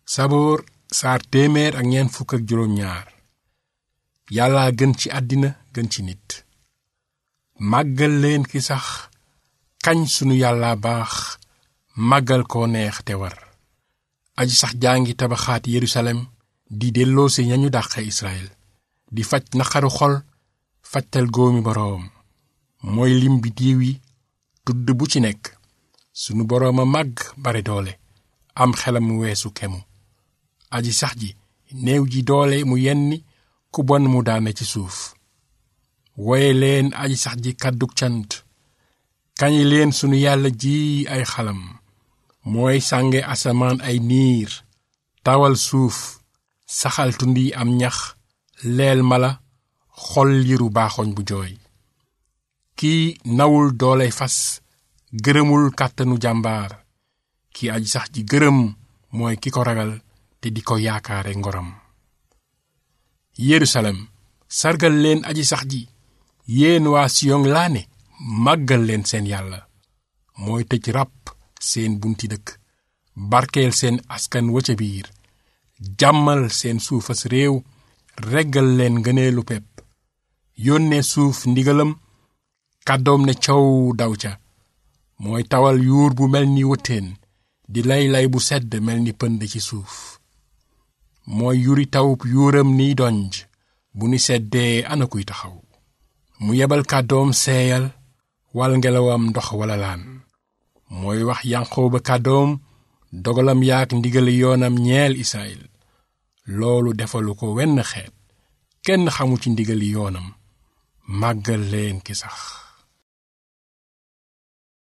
saboor saar téeméer ak ñeent fukk ak juróom ñaar yàlla gën ci àddina gën ci nit màggal leen ki sax kañ sunu yàlla baax màggal koo neex te war aji sax jaa ngi tabaxaat yerusalem di delloosi ñañu dàqe israel di faj naqaru xol fajtal góomi boroom mooy lim bi diiw yi tudd bu ci nekk sunu boroom a màgg bare doole am xelam mu weesu kemu aji sax ji néew ji doole mu yenni ku bon mu daane ci suuf woye leen aji sax ji kàddug cant kañi leen sunu yàlla ji ay xalam mooy sànge asamaan ay niir tawal suuf saxal tund yi am ñax leel mala xol liru baaxoñ bu jooy kii nawul dooley fas gërëmul kàttanu jàmbaar kii aji sax ji gërëm mooy ki ko ragal te di ko yaakaare ngoram yerusalem sargal leen aji sax ji yéen waa siyon laa ne màggal leen seen yàlla mooy tëj ràpp seen bunti dëkk barkeel seen askan wa ca biir jàmmal seen suufas réew reggal leen ngëneelu pepp yónnee suuf ndigalam kàddoom ne coow daw ca mooy tawal yuur bu mel ni wëttéen di lay-lay bu sedd mel ni pënd ci suuf mooy yuri tawub yuuram niy donj bu ni seddee ana kuy taxaw mu yebal kàddoom seeyal wal ngelawam ndox wala laan mooy wax yanqoo ba kàddoom dogalam yaak ndigali yoonam ñeel israel loolu defalu ko wenn xeet kenn xamu ci ndigali yoonam màggal leen ki sax